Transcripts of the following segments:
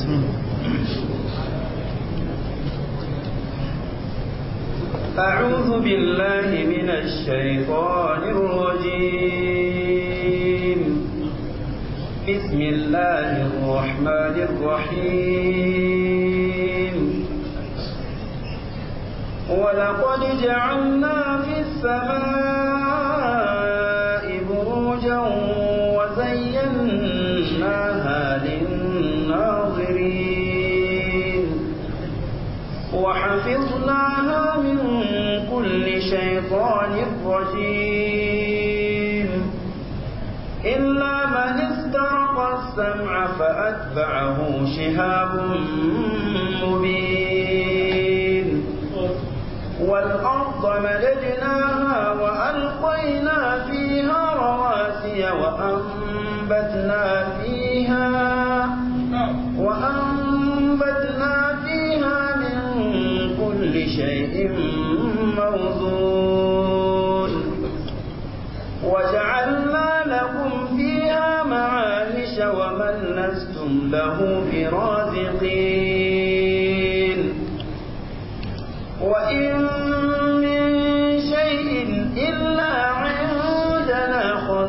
أعوذ بالله من الشيطان الرجيم بسم الله الرحمن الرحيم ولقد جعلنا في السماء بروجا وزيناها للناظرين وحفظناها من كل شيطان رجيم إلا من استرق السمع فأتبعه شهاب مبين والأرض مددناها وألقينا فيها رواسي وأنبتنا فيها وأنبتنا فيها من كل شيء موزون وجعلنا لكم فيها معايش ومن لستم له برازقين وإن من شيء إلا عندنا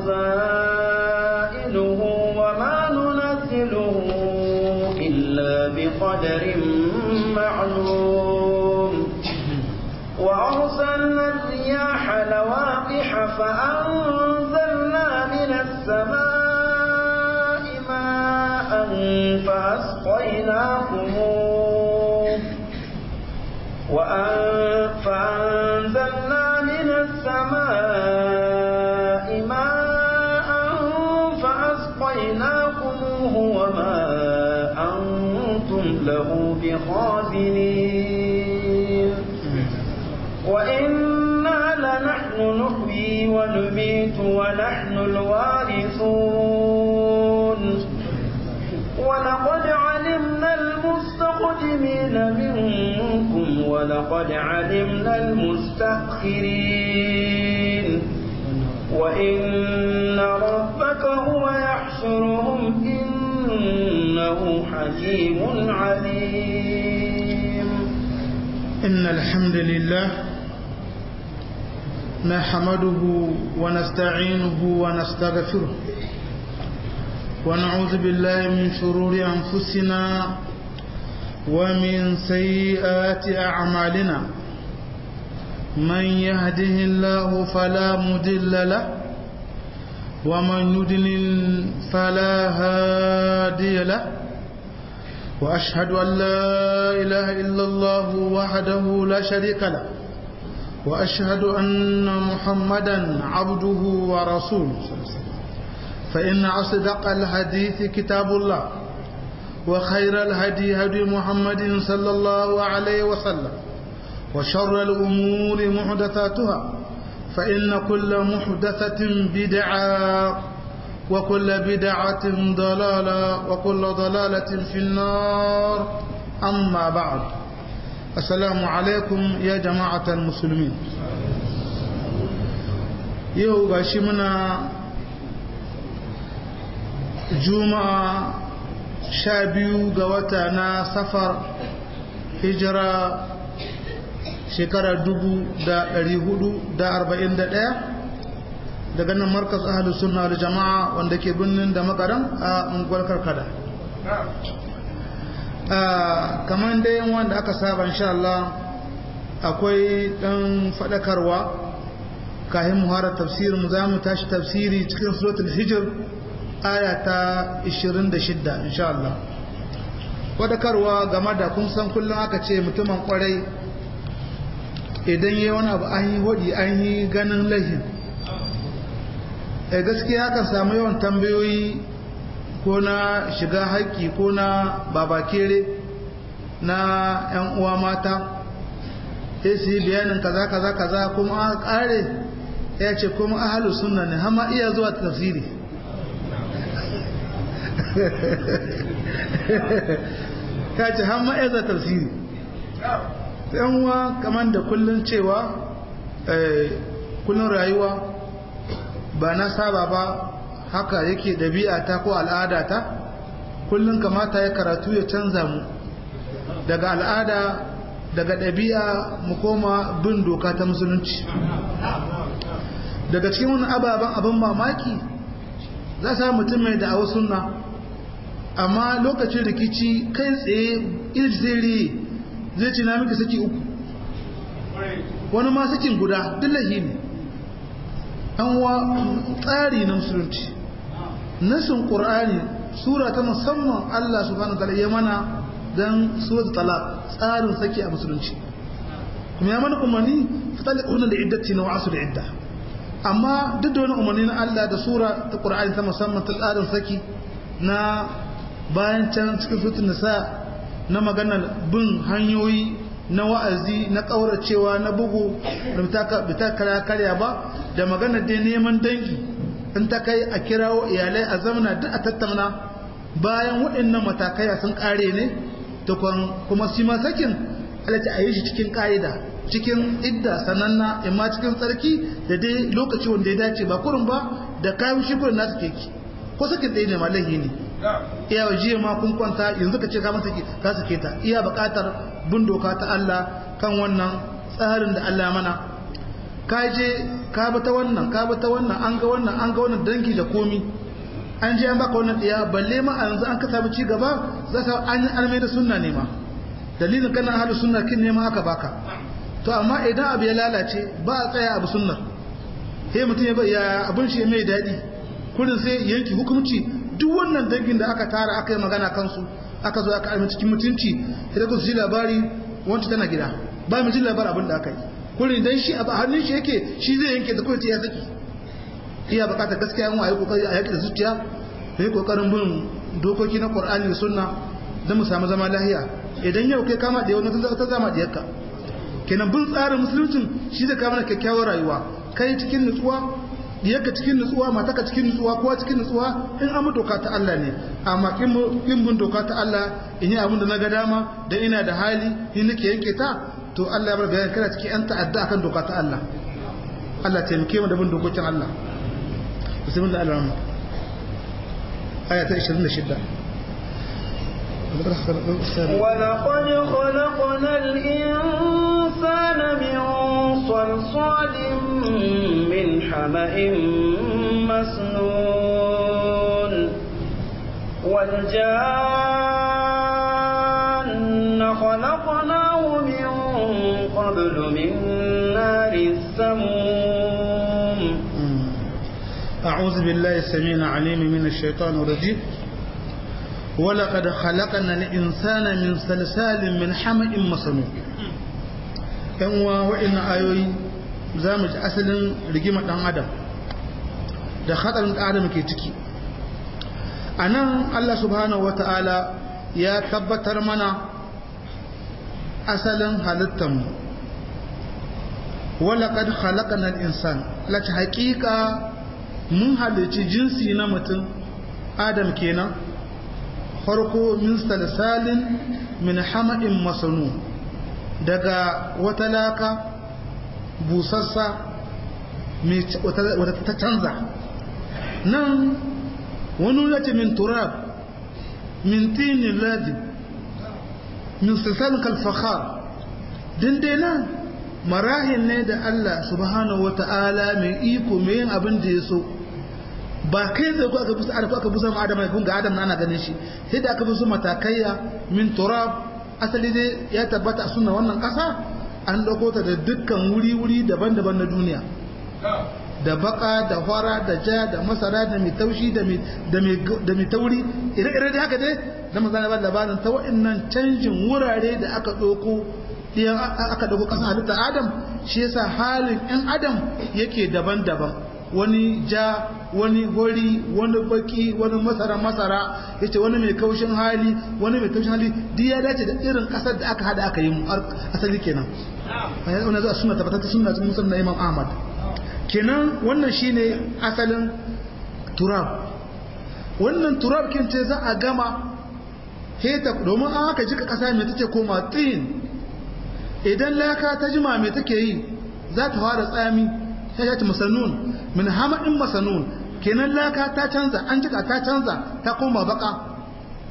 خزائنه وما ننزله إلا بقدر معلوم وأرسلنا الرياح لواقح فأنزلنا من السماء ماء فأسقيناكموه فأنزلنا من السماء ماء فأسقيناكموه وما أنتم له بخازنين وإنا لنحن نحيي ونميت ونحن الوارثون ولقد علمنا المستقدمين منكم ولقد علمنا المستأخرين وإن ربك هو يحشرهم إنه حكيم عليم إن الحمد لله نحمده ونستعينه ونستغفره ونعوذ بالله من شرور أنفسنا ومن سيئات أعمالنا من يهده الله فلا مدل له ومن يدلل فلا هادي له وأشهد أن لا إله إلا الله وحده لا شريك له وأشهد أن محمدا عبده ورسوله فإن أصدق الحديث كتاب الله وخير الهدي هدي محمد صلى الله عليه وسلم وشر الأمور محدثاتها فإن كل محدثة بدعة وكل بدعة ضلالة وكل ضلالة في النار أما بعد السلام عليكم يا جماعة المسلمين yau ga shi muna juma'a sha biyu ga wata na safar hijira shekarar dubu da ɗari hudu da arba'in da ɗaya daga nan markas ahalus sunna da jama'a wanda ke birnin da makaran a unguwar karkada kamar dai wanda aka saba insha Allah akwai ɗan faɗakarwa kayan muharar tafsirin za mu tashi tafsiri cikin suratul hijir aya ta 26 insha Allah faɗakarwa game da kun san kullum aka ce mutumin kwarai idan yi wani abu an yi hodi an yi ganin lahin gaskiya kan samu yawan tambayoyi ko na shiga haƙƙi ko na babakere na 'yan uwa mata sai su yi bayanin kaza kaza kaza kuma aka ƙare ya ce kuma ahalu sunna ne hama iya zuwa tafsiri ta ce hama iya zuwa tafsiri yan uwa kamar da kullun cewa kullun rayuwa ba na saba ba haka yake ɗabi'a ta ko al'ada ta kullum kamata ya karatu ya canza mu daga al'ada daga ɗabi'a mu koma bin doka ta musulunci daga cikin wani ababen abin mamaki za sa mutum mai da'awar sunna amma lokacin rikici kai tsaye irzere zai ci na miki saki uku wani ma sakin guda dillahi ne an wa tsari na musulunci nasin ƙur'ani sura ta musamman Allah subhanahu wa ta'ala ya mana dan suratul talaq tsarin saki a musulunci kuma ya mana umarni fataliquna da iddati na wa'asu da idda amma duk da wani umarni na Allah da sura ta Qur'ani ta musamman ta tsarin saki na bayan can cikin suratul nisa na maganar bin hanyoyi na wa'azi na kauracewa na bugu da bita kara karya ba da maganar dai neman dangi in ta kai a kirawo iyalai a zamana duk a tattauna bayan waɗannan matakai sun ƙare ne tukwan kuma shi ma sakin halatta a yi shi cikin ƙa'ida cikin idda sananna imma cikin tsarki da dai lokaci wanda ya dace ba kurin ba da kayan shi kurin nasu keki ko sakin ɗaya ne ma laihi ne iya wa jiya ma kun kwanta yanzu ka ce ka masa ka sake ta iya buƙatar bin doka ta Allah kan wannan tsarin da Allah mana ka je ka bi ta wannan ka bi ta wannan an ga wannan an ga wannan dangi da komi an je an baka wannan ɗiya balle ma a yanzu an ka samu ci gaba za ka an yi almai da sunna ne ma dalilin kana halin sunna kin nema aka baka to amma idan abu ya lalace ba a tsaya abu sunnar sai mutum ya ya abin shi mai daɗi kurin sai yanki hukunci duk wannan dangin da aka tara aka yi magana kansu aka zo aka almi cikin mutunci sai ku ji labari wancan tana gida ba mu ji labarin abin da aka yi kurin dan shi abu hannun shi yake shi zai yanke da kawai ya saki iya bukatar gaskiya mu ayi kokari a yaki da zuciya da yi kokarin bin dokoki na Qur'ani da Sunna don mu samu zama lahiya idan yau kai kama da wani ta zama da yakka kenan bin tsarin musuluncin shi zai kama kyakkyawar rayuwa kai cikin nutsuwa diyarka cikin nutsuwa mataka cikin nutsuwa kowa cikin nutsuwa in an doka ta Allah ne amma kin bin doka ta Allah in yi abin da na ga dama da ina da hali in nake yanke ta to Allah ya bar bayan kana cikin yan ta'adda akan doka ta Allah Allah taimake mu da bin dokokin Allah بسم الله الرحمن الرحيم آية 26 ولقد خلقنا الإنسان من صلصال من حمأ مسنون والجان خلقناه من قبل من نار السموم أعوذ بالله السميع العليم من الشيطان الرجيم ولقد خلقنا الإنسان من سلسال من حمأ مسنون ‘yan uwa wa'in ayoyi za mu ji asalin rigimar ɗan adam da hatsarin ɗan adam ke ciki a nan Allah subhanahu wa ta'ala ya tabbatar mana asalin halittanmu walaƙad halaƙanar insan lati haƙiƙa mun halicci jinsi na mutum adam kenan farko min salsalin min hama'in masanu daga wata laka busassa wata ta canza nan wani yace min turab min tinin ladin min salsalin kalfahar dindai nan marahin ne da Allah subhanahu wa ta'ala mai iko mai yin abin da ya so ba kai zai ko aka busa aka aka busa ma adam kun ga adam na ana ganin shi sai da aka busa matakaiya min turab asali dai ya tabbata a sunna wannan kasa an dauko ta da dukkan wuri wuri daban-daban na duniya da baka da fara da ja da masara da mai taushi da mai da mai tauri ire-ire da haka dai da manzana ba labarin ta wa'annan canjin wurare da aka dauko idan aka dauko kasan halitta adam shi yasa halin ɗan adam yake daban-daban wani ja wani hori wani baki wani masara masara yace wani mai kaushin hali wani mai kaushin hali duk ya dace da irin kasar da aka hada aka yi mu asali kenan wannan zuwa sunna tabbatar sunna sun musulma Imam Ahmad kenan wannan shine asalin turab wannan turab kin ce za a gama heta domin an aka jika kasa mai take koma tin idan laka ta jima mai take yi za ta fara tsami ta yata masanun min hamadin masanun kenan laka ta canza an jika ta canza ta koma baka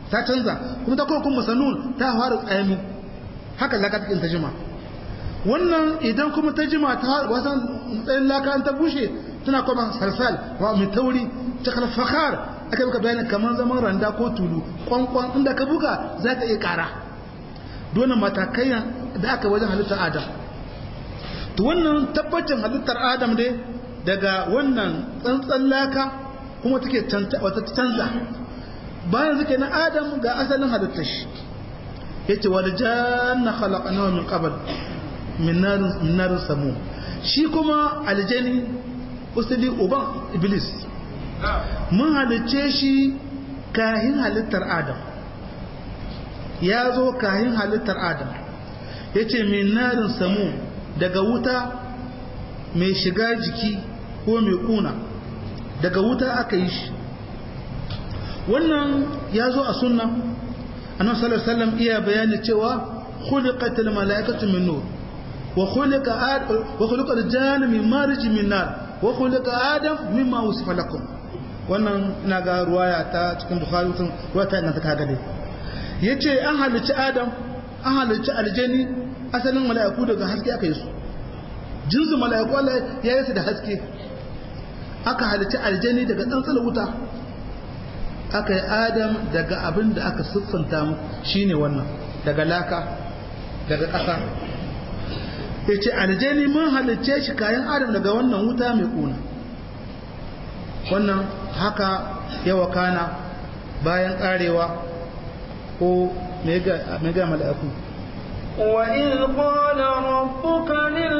ta canza kuma ta kuma kuma sanun ta fara tsayami haka laka take ta jima wannan idan kuma ta jima ta wasan tsayin laka ta bushe tana kuma salsal wa mai tauri ta kalfakar aka buka bayanin kamar zaman randa ko tulu kwankwan inda ka buga za ta iya kara dole matakai da aka wajen halittar adam to wannan tabbacin halittar adam dai daga wannan tsantsan laka kuma take wata canza bayan suke na adam ga asalin halittar shi yace wal janna khalaqnahu min qabl min narin min narin samu shi kuma aljani usuli uban iblis mun halicce shi kahin halittar adam ya zo kahin halittar adam yace min narin samu daga wuta mai shiga jiki ko mai kuna daga wuta aka yi shi wannan ya zo a sunna annabi sallallahu alaihi wasallam iya bayani cewa khuliqatil malaikatu min nur wa khuliqa adam wa khuliqa al-janna min marij min nar wa khuliqa adam mimma wasifa lakum wannan ina ga ruwaya ta cikin bukhari tun ruwaya ina ta kaga dai yace an halicci adam an halicci aljani asalin malaiku daga haske aka yi su jinsu malaiku Allah ya yi su da haske aka halicci aljani daga tsantsar wuta aka yi adam daga abin da aka siffanta mu shine wannan daga laka daga ƙasa ya ce aljani mun halicce shi kayan adam daga wannan wuta mai ƙuna wannan haka yawa kana bayan ƙarewa ko mega mala'iku وإذ قال ربك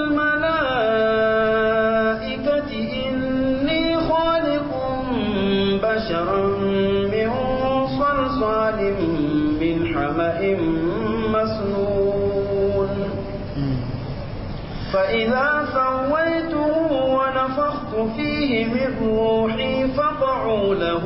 للملائكة إني خالق بشرا من صلصال من حمأ مسنون فإذا سويته ونفخت فيه من روحي فقعوا له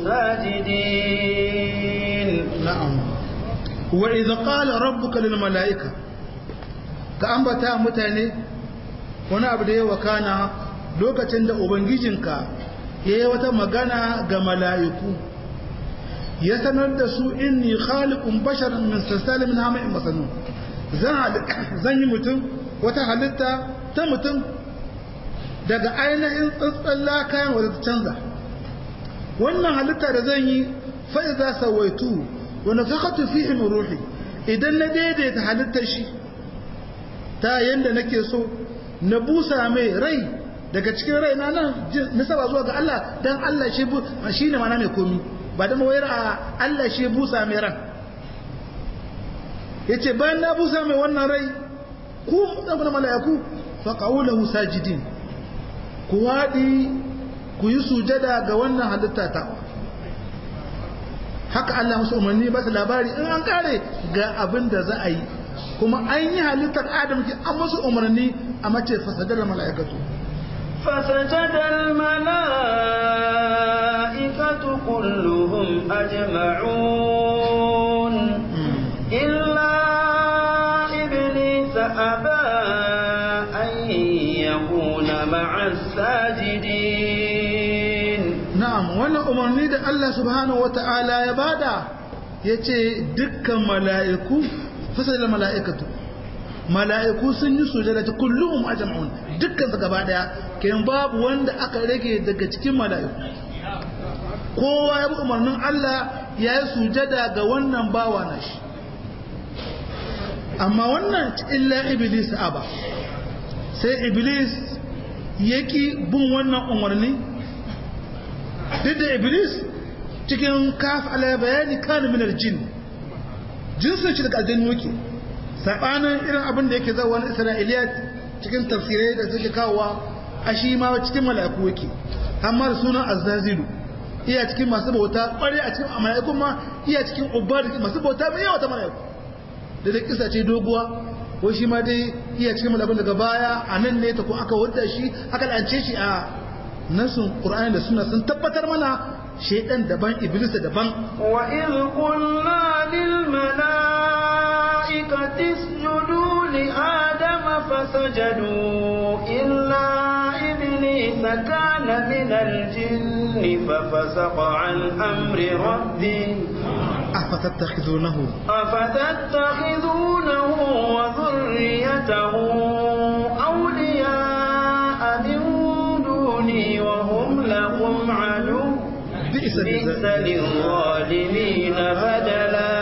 ساجدين نعم وإذا قال ربك للملائكة كأنبتا متاني wani abu da ya wakana lokacin da ubangijinka ya yi wata magana ga mala'iku ya sanar da su inni khaliqun basharan min salsalin min hama'in masanu zan yi mutum wata halitta ta mutum daga ainihin tsantsan lakayan wadda ta canza wannan halitta da zan yi fa'iza sawaitu wani fakatu fi min ruhi idan na daidaita halittar shi ta yadda nake so na busa mai rai daga cikin rai na nan nisaba zuwa ga Allah dan Allah shi bu shine mana mai komi ba da mawayar a Allah shi busa mai ran yace bayan na busa mai wannan rai ku mutane mala'iku fa qawluhu sajidin ku wadi ku yi sujada ga wannan halitta ta haka Allah musu umarni ba su labari in an kare ga abin da za a yi kuma an yi halittar adam ki an musu umarni a mace fasadar mala'ikatu فسجد الملائكة كلهم أجمعون إلا إبليس أبى أن يكون مع الساجدين na'am wannan umarni da Allah subhanahu wata'ala ya bada yace dukkan mala'iku fasadar mala'ikatu mala'iku sun yi sujada ta kullum ajma'un dukkan su gaba daya kayan babu wanda aka rage daga cikin mala'iku kowa ya bi umarnin Allah ya yi sujada ga wannan bawa na shi amma wannan illa iblis aba sai iblis yaki bin wannan umarni duk da iblis cikin kaf ala bayani kana min aljin jinsin shi daga aljannu yake sabanin irin abin da yake zawa wani isra'iliyat cikin tafsirai da suke kawowa a shi ma cikin mala'iku yake amma da sunan azzazilu iya cikin masu bauta kware a cikin mala'iku ma iya cikin ubbar masu bauta mai yawa ta mala'iku da da kisa ce doguwa ko shi ma dai iya cikin mala'ikun daga baya a nan ne ta ko aka wadda shi aka lance shi a nasun qur'ani da suna sun tabbatar mana shaidan daban iblis daban wa in qulna lil malaikati isjudu li adama fasajadu illa iblis kana min al jinn fa fasaqa an amri rabbi أفتتخذونه أفتتخذونه وذريته أولياء من دوني وهم لكم عدو بئس بئس الجزاء للظالمين بدلا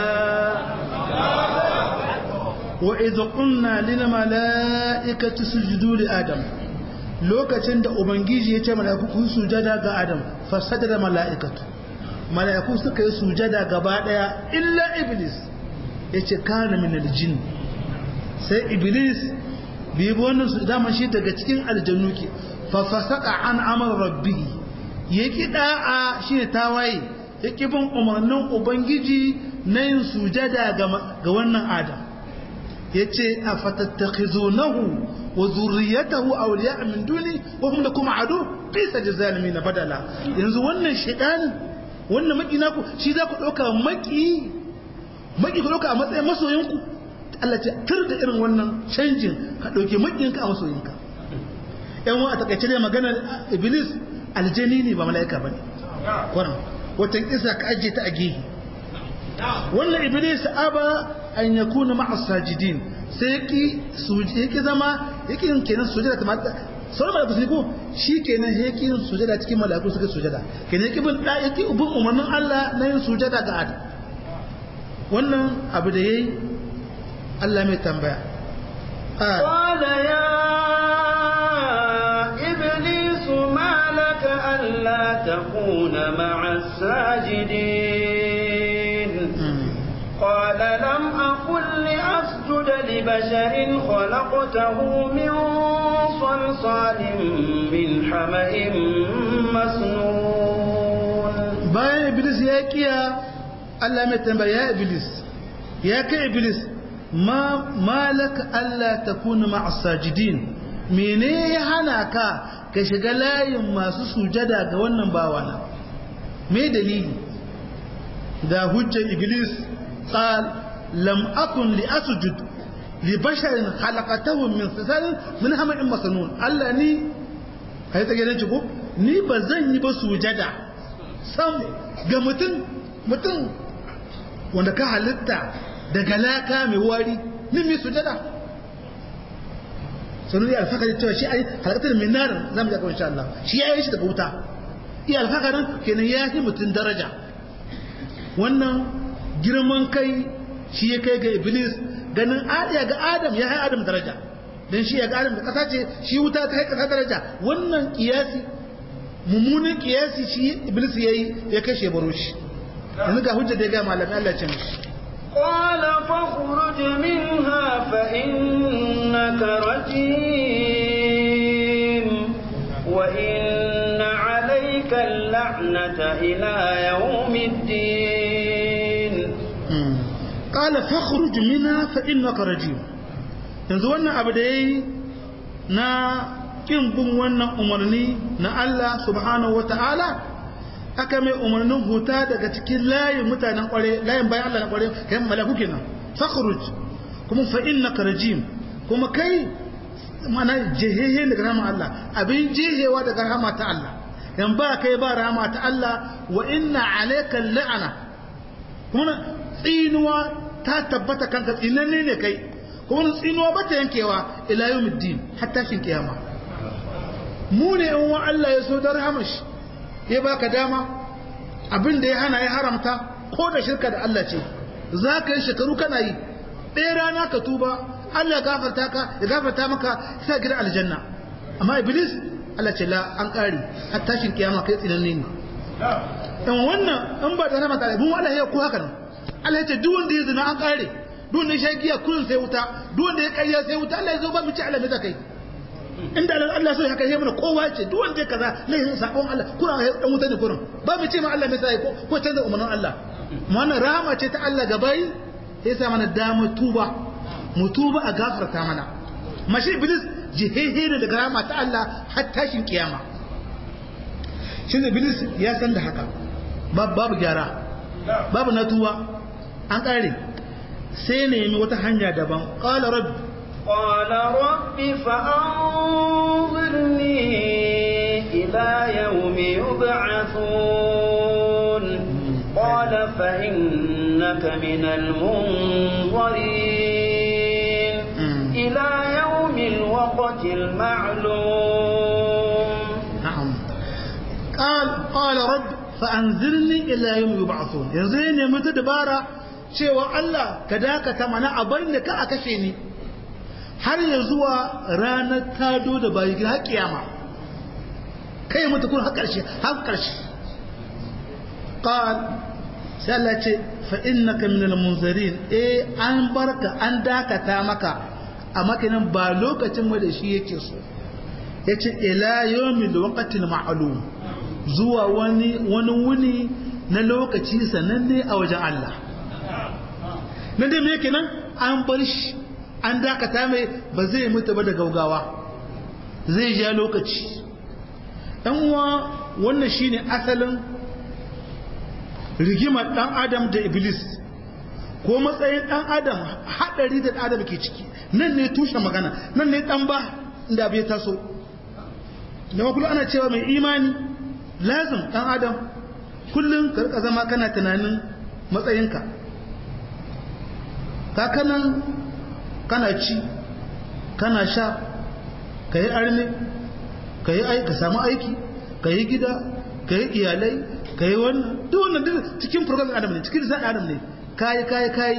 وإذ قلنا للملائكة سجدوا لآدم lokacin da ubangiji ya ce mala'iku ku sujada ga adam fasada mala'ikatu mala'iku suka yi sujada gaba daya illa iblis ya ce kana min aljin sai iblis bi wannan su dama shi daga cikin aljannu ke fa fasaka an amr rabbih ya ki da'a shine tawaye ya ki bin umarnin ubangiji na yin sujada ga ga wannan adam yace afatattakhizunahu wa zurriyatahu awliya min duni wa hum lakum adu bisa jazalimin badala yanzu wannan shaytani wannan maki naku shi za ku dauka maki maki ku dauka a matsayin masoyinku Allah ce tur da irin wannan canjin ka dauke makiyinka a masoyinka yan wa a takaice ne maganar iblis aljani ne ba mala'ika bane kwaran watan isa ka ajiye ta a gehe wannan iblis aba an yakuna ma'a sajidin sai yaki suje yaki zama yaki yin kenan sujada ta mata sauran malaku sun ko shi kenan yaki yin sujada cikin malaku suka sujada kenan yaki bin da yaki bin umarnin Allah na yin sujada ga Adam wannan abu da yayi Allah mai tambaya قال يا إبليس ما لك ألا تكون مع الساجدين قال لم أقل لأسجد لبشر خلقته من صلصال من حمأ مسنون bayan iblis ya kiya Allah mai tambaya ya iblis ya kai iblis ma malaka Allah takuna ma'a sajidin mene ya hana ka ka shiga layin masu sujada ga wannan bawana me dalili da hujjar iblis qal lam akun li asjud li basharin khalaqatahu min salsalin min hama'in masnun Allah ni kai ta gidan ko ni ba zan yi ba sujada sam ga mutum mutum wanda ka halitta daga laka mai wari ni mai sujada sanu ya alfakari cewa shi ai halakatar min narin zamu ga insha Allah shi ya yi shi daga wuta iya alfakarin kenan ya yi mutum daraja wannan girman kai shi ya kai ga iblis ganin adiya ga adam ya hai adam daraja dan shi ya ga adam da kasa ce shi wuta ta kai kasa daraja wannan kiyasi mummunan kiyasi shi iblis yayi ya kashe baro shi yanzu ga hujja da ya ga malamin Allah ce mishi قال فاخرج منها فإنك رجيم وإن عليك اللعنة إلى يوم الدين قال فاخرج منها فإنك رجيم yanzu wannan abu da yayi na kin bin wannan umarni na Allah subhanahu wataala aka mai umarnin huta daga cikin layin mutanen kware layin bayan Allah na kware kai malaku kenan fakhruj kuma fa innaka rajim kuma kai mana jehehe daga rahama Allah abin jehewa daga rahama ta Allah yan ba kai ba rahama ta Allah wa inna alayka la'ana kuma tsinuwa ta tabbata kanka tsinanne ne kai kuma tsinuwa ba ta yankewa ila yawmiddin hatta shin kiyama mu ne in wa Allah ya so da rahamashi ya baka dama abin da ya hana ya haramta ko da shirka da Allah ce za ka yi shekaru kana yi ɗaya rana ka tuba Allah ya gafarta ka ya gafarta maka sa gidan aljanna amma iblis Allah ce la an ƙari har tashin kiyama kai tsinanne ne dan wannan in ba da nama tare mun Allah ya ku haka nan Allah ya ce duk wanda ya zina an ƙare duk wanda ya sha giya kullun sai wuta duk wanda ya ƙarya sai wuta Allah ya zo ba mu ci Allah me kai inda dan Allah so ya kai mana kowa ce duk wanda ya kaza laifin sabon Allah kuna dan wuta ne kurin ba mu ce ma Allah me sai ko ko canza umarnin Allah mu wannan rahama ce ta Allah gabai ya sa mana dama tuba mu tuba a gafarta mana mashi iblis jihehe ne daga rahama ta Allah har tashin kiyama shi ne iblis ya san da haka babu gyara babu na tuba an kare sai nemi wata hanya daban qala rabbi قال رب فأنظرني إلى يوم يبعثون قال فإنك فإنك من المنظرين إلى يوم الوقت المعلوم نعم قال قال رب فأنذرني إلى يوم يبعثون yanzu ne nemi ta dabara cewa Allah ka dakata mana a bari da ka a kashe ni har ya zuwa ranar tado da bayi har kiyama kai mutu kun har karshe har karshe qal sai Allah ce fa innaka minal munzirin eh an barka an dakata maka a makinin ba lokacin mu da shi yake so yace ila yawmil waqtil ma'lum zuwa wani wani wuni na lokaci sananne a wajen Allah nan dai me kenan an bar shi an dakata mai ba zai mutu ba da gaugawa zai ja lokaci dan uwa wannan shine asalin rigimar dan adam da iblis ko matsayin dan adam hadari da adam ke ciki nan ne tushen magana nan ne dan ba inda bai taso da kullum ana cewa mai imani lazim dan adam kullum ka rika zama kana tunanin matsayinka kakanan kana ci kana sha ka yi arme ka yi ka samu aiki ka yi gida ka yi iyalai ka yi wannan duk wannan duk cikin program adam ne cikin zan adam ne kayi kayi kayi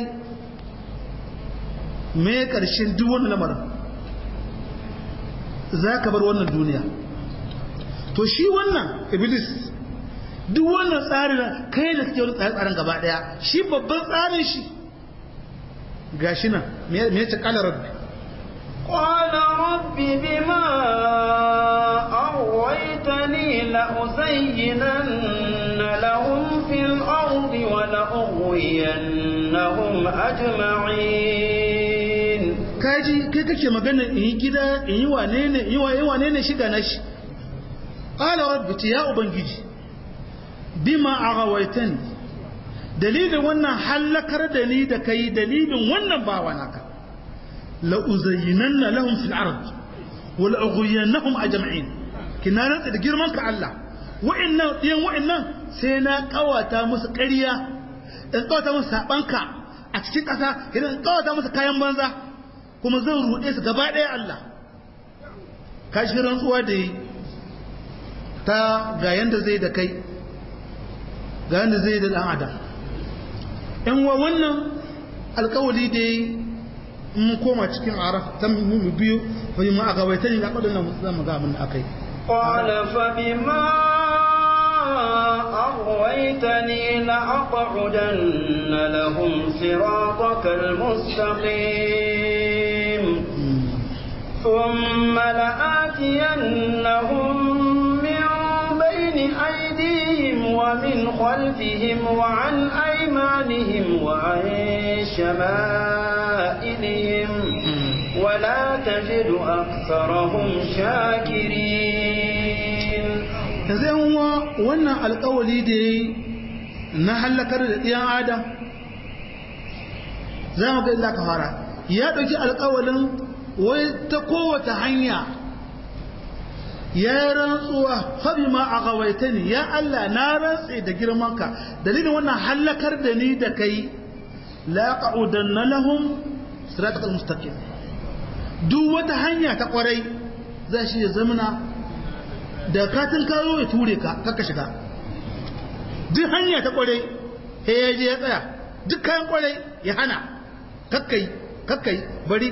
me karshen duk wannan lamarin za ka bar wannan duniya to shi wannan iblis duk wannan tsarin kai da kake wani tsarin gaba daya shi babban tsarin shi gashi nan me ya ce kala rabbi قال رب بما أغويتني لأزينن لهم في الأرض ولأغوينهم أجمعين kaji kai kake magana in yi gida in yi wane ne in yi wane ne shiga na shi qala rabbi ya ubangiji bima aghawaitani dalilin wannan hallakar da ni da kai dalilin wannan bawa naka la uzayyinanna lahum fil ard wa la ughwiyannahum ajma'in kina rantsa da girman ka Allah wa'annan diyan wa'annan sai na kawata musu ƙarya in kawata musu sabanka a cikin ƙasa idan in kawata musu kayan banza kuma zan ruɗe su gaba ɗaya Allah kashi rantsuwa da yi ta ga yanda zai da kai ga yanda zai da ɗan adam in wa wannan alkawali da yi mun koma cikin araf ta mu biyu bai ma a gabaita ne ga kwadin nan zan ga abin da akai قال فبما أغويتني لأقعدن لهم صراطك المستقيم ثم لآتينهم من بين أيديهم ومن خلفهم وعن أيمانهم وعن شمائلهم ولا تجد أكثرهم شاكرين yanzu yan uwa wannan alkawali da ya yi na hallakar da ɗiyan adam za mu ga illa ka fara ya ɗauki alkawalin wai ta kowace hanya ya rantsuwa fabi ma a gawaita ni ya Allah na rantse da girmanka dalilin wannan hallakar da ni da kai la qa'udanna lahum siratal mustaqim duk wata hanya ta kwarai za shi ya zamana da katin karo ya ture ka kakka shiga duk hanya ta kwarai sai ya je ya tsaya duk kayan kwarai ya hana kakkai kakkai bari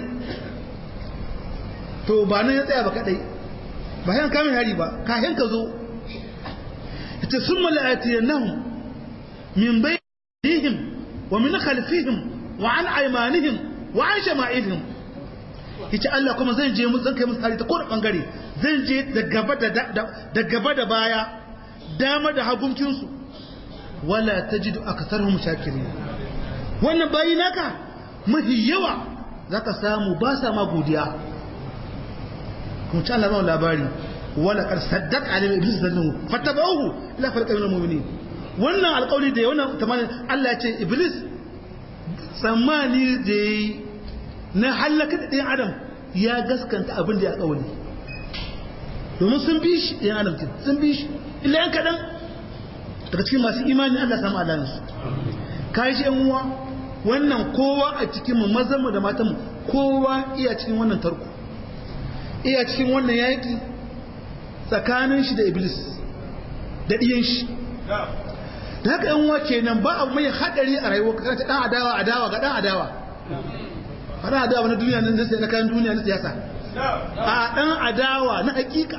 to ba nan ya tsaya ba kadai ba yan kamin hari ba kayan ka zo ita sun mala'atiyannahum min bainihim wa min khalfihim wa an aymanihim wa an shama'ihim yace Allah kuma zan je zan kai musu hari ta kowane bangare zan je da gaba da da gaba da baya dama da haguncin su wala tajidu aktharuhum shakirin wannan bayi naka mafi yawa zaka samu ba sa ma godiya kuma ci Allah ba labari wala kar saddaq alim iblis zannu fatabahu ila farqa min almu'minin wannan alƙawari da wannan tamanin Allah ya ce iblis tsammani da na halaka da ɗayan adam ya gaskanta abin da ya ƙawali domin sun bi shi ɗayan adam sun bi shi illa yan kaɗan daga cikin masu imani Allah samu alalinsu kashi yan uwa wannan kowa a cikin mu mazan mu da matan mu kowa iya cikin wannan tarko iya cikin wannan yaki tsakanin shi da iblis da diyan shi da haka yan uwa kenan ba abu mai hadari a rayuwa kana ta dan adawa adawa ga dan adawa fara adawa na duniya nan sai na kan duniya na siyasa a dan adawa na hakika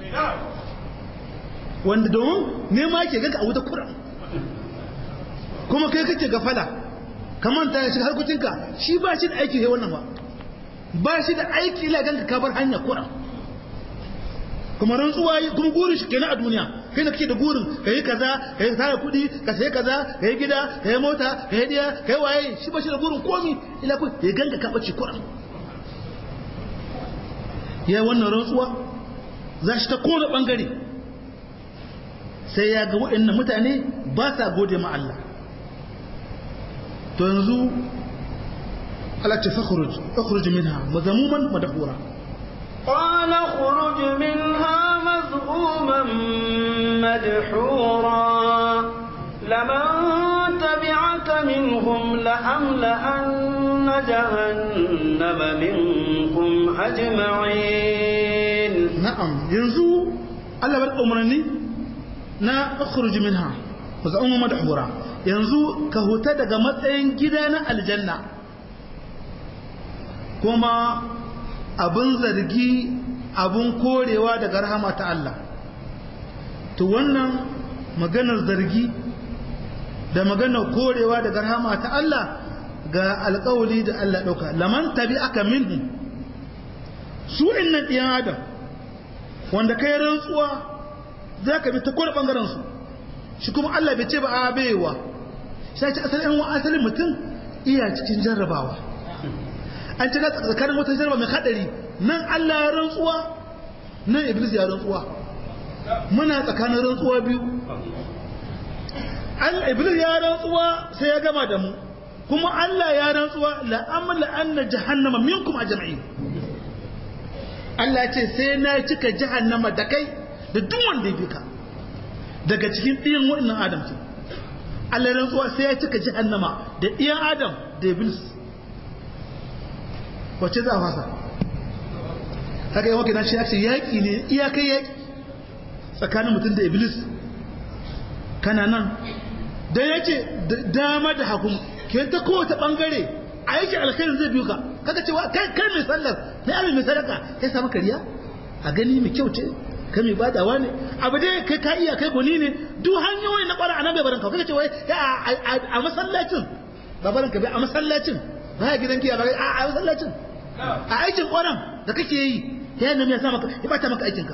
wanda domin nema ke ganka a wuta kuran kuma kai kake gafala kamar ta shiga harkokinka shi ba shi da aiki sai wannan ba ba shi da aiki ila ganka ka bar hanya kuran kuma rantsuwa kuma gurin shi kenan a duniya kai da kake da gurin ka yi kaza ka yi tara kuɗi ka sayi kaza ka yi gida ka yi mota ka yi diya ka yi waye shi ba shi da gurin komi ila ku ya ganka ka bace kuran ya wannan rantsuwa za shi ta kona bangare sai ya ga waɗannan mutane ba sa gode ma Allah to yanzu Allah ce fakhruj fakhruj minha mazamuman madhura قال اخرج منها مذءوما مدحورا لمن تبعك منهم لأملأن جهنم منكم أجمعين na'am yanzu Allah bar umarni na akhruj minha mazamuman madhura yanzu ka huta daga matsayin gida na aljanna kuma abin zargi abin korewa daga rahama ta Allah to wannan maganar zargi da maganar korewa daga rahama ta Allah ga alƙawali da Allah ɗauka laman tabi aka minhu su innan ɗiyan adam wanda kai rantsuwa za ka bi ta kowane ɓangaren su shi kuma Allah bai ce ba a baiwa sai ce asalin asalin mutum iya cikin jarrabawa an ci tsakanin wata jarba mai hadari nan Allah ya rantsuwa nan Iblis ya rantsuwa muna tsakanin rantsuwa biyu an Iblis ya rantsuwa sai ya gama da mu kuma Allah ya rantsuwa la amla anna jahannama minkum ajma'in Allah ce sai na cika jahannama da kai da duk wanda ya bika daga cikin ɗiyan waɗannan Adam ce Allah ya rantsuwa sai ya cika jahannama da ɗiyan Adam da Iblis wacce za a fasa haka yi wakil shi ake yaƙi ne iyakai yaƙi tsakanin mutum da iblis kana nan don ya ce dama da hakun ke ta kowace ɓangare a yake alkhairin zai biyu ka kaka cewa kai kai mai sallar mai abin mai sadaka ya samu kariya a gani mai kyau ce kai mai badawa ne abu dai kai ka iya kai goni ne duk hanyoyi na ƙwara a nan bai barin ka kaka cewa a masallacin ba barin ka bai a masallacin ba ya gidan giya ba a masallacin a aikin ƙwaron da kake yi ta yadda ya sa maka ya bata maka aikinka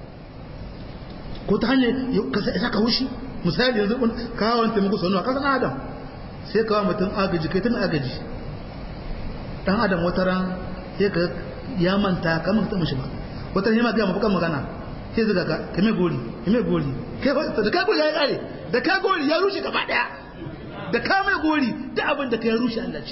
ko ta hanyar ka sa ka hushi misali yanzu kawon taimako sanuwa kasan adam sai kawo mutum agaji kai tun agaji dan adam wata ran sai ka ya manta kamar ka taɓa shi ba wata ran ya ma gaya mafi magana sai zuga ka ka mai gori ka mai gori da ka gori ya kare da ka gori ya rushe gaba daya da ka mai gori da abin da ka ya rushe Allah ce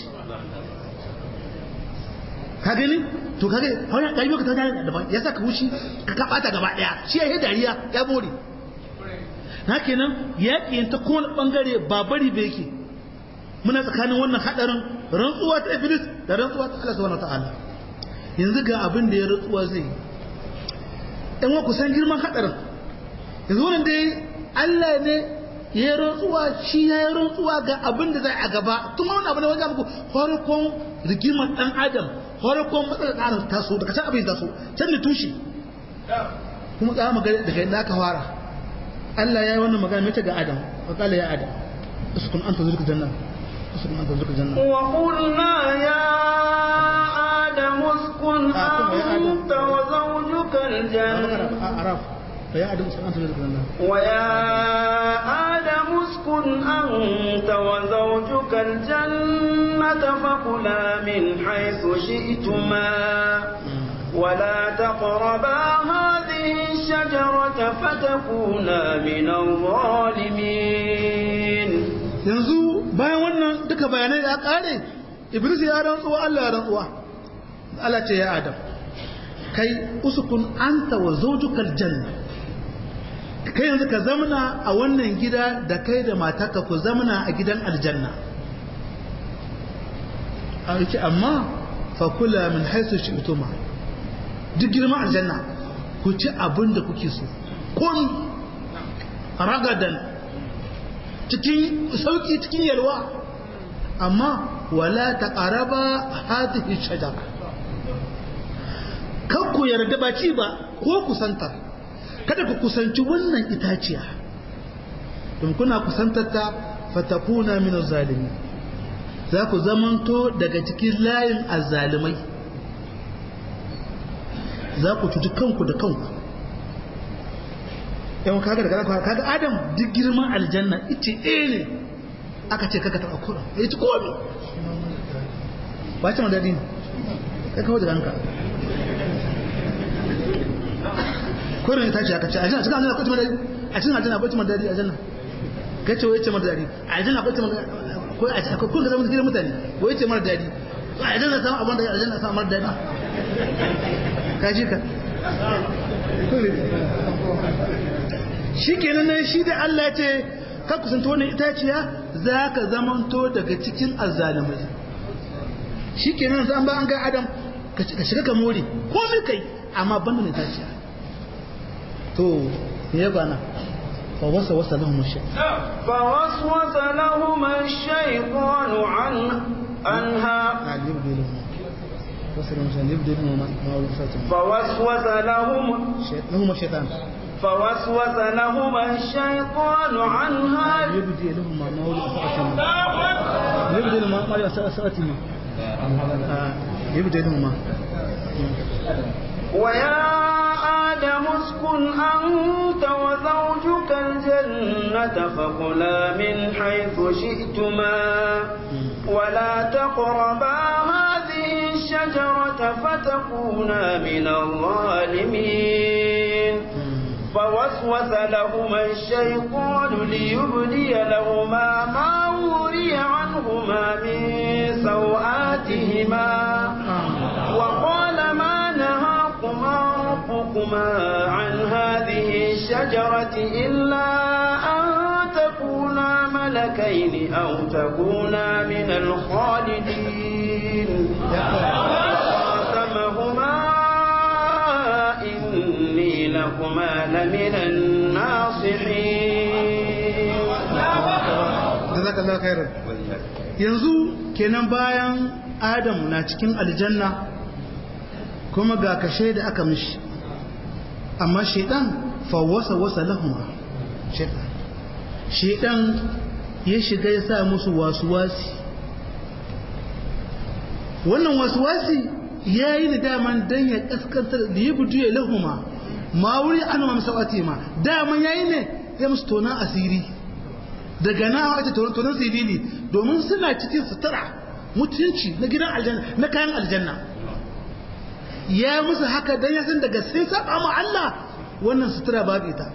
ka gani to kage hanyar ɗari ka tana daban ya saka wushi ka kaɓata gaba ɗaya shi ya yi dariya ya more na kenan yaƙi ta kowane ɓangare ba bari ba yake muna tsakanin wannan haɗarin rantsuwa ta iblis da rantsuwa ta Allah subhanahu ta'ala yanzu ga abin da ya rantsuwa zai ɗan wa kusan girman haɗarin yanzu wannan dai Allah ne ya yi rantsuwa shi ya yi rantsuwa ga abin da zai a gaba tun wani abu ne wajen muku farkon rigimar ɗan adam farkon matsalar ɗanar taso daga can abin taso can ne tushe kuma za mu daga yadda aka fara Allah ya yi wannan magana mace ga Adam wa kala ya Adam uskun anta zurka janna uskun anta zurka janna wa qulna ya Adam uskun anta wa zawjuka aljanna araf فيا آدم اسكن أنت وزوجك الجنة ويا آدم اسكن أنت وزوجك الجنة فكلا من حيث شئتما ولا تقربا هذه الشجرة فتكونا من الظالمين yanzu bayan wannan duka bayanai ya kare iblis ya rantsuwa Allah ya rantsuwa Allah ce ya adam kai usukun anta wa zawjukal janna kai yanzu ka zamana a wannan gida da kai da matarka ku zamana a gidan aljanna a yake amma fakula min haisu shi utuma duk girman aljanna ku ci abin da kuke so komi ragadan cikin sauki cikin yalwa amma wala ta ƙaraba hadhihi shajara kan ku yarda ba ci ba ko kusantar kada ku kusanci wannan itaciya don kuna kusantar ta fatakuna min zalimi za ku zamanto daga cikin layin azzalimai za ku cuci kanku da kanku yawan kaga da kaga kaga adam duk girman aljanna ita ɗaya ne aka ce kaga taɓa kura ya ci komi ba ce madadi ne kai kawo da ranka kurin ta ce aka ce aljanna cikin aljanna kwace madadi a cikin aljanna kwace madadi aljanna kai ce wai ce madadi aljanna kwace madadi ko a cikin kun ga zaman gidan mutane wai ce mara dadi aljanna samu abin da aljanna samu mara dadi ka ji ka shi kenan nan shi da Allah ce ka kusanta wannan itaciya za ka zamanto daga cikin azzalimai shi kenan zan ba an ga adam ka shiga ka more komai kai amma banda na itaciya to ya bana فوسوس لهم الشيطان فوسوس لهما الشيطان عن عنها فوسوس لهم لهم الشيطان فوسوس لهما الشيطان عنها يبدي لهما ما ولي أسأتهما يبدي لهما ما ولي أسأتهما يبدي لهما ويا آدم اسكن أنت وزوجك الجنة فكلا من حيث شئتما ولا تقربا هذه الشجرة فتكونا من الظالمين فوسوس لهما الشيطان ليبدي لهما ما وري عنهما من سوآتهما وقال ما نهاكما ربكما عن هذه الشجرة إلا أن تكونا ملكين أو تكونا من الخالدين قاسمهما إني لكما لمن الناصحين جزاك الله خيرا yanzu kenan bayan adam na cikin aljanna kuma ga kashe da aka mishi amma shaidan fawwasa wasa lahuma shaidan shaidan ya shiga ya sa musu wasuwasi wannan wasuwasi ya yi da daman don ya kaskantar da ya budu ya lahuma ma wuri an ma masawati ma daman ya yi ne ya musu tonan asiri daga na wace tonan sirili domin suna cikin sutura mutunci na gidan aljanna na kayan aljanna ya musu haka dan ya san daga sai saba ma Allah wannan sutura babu ita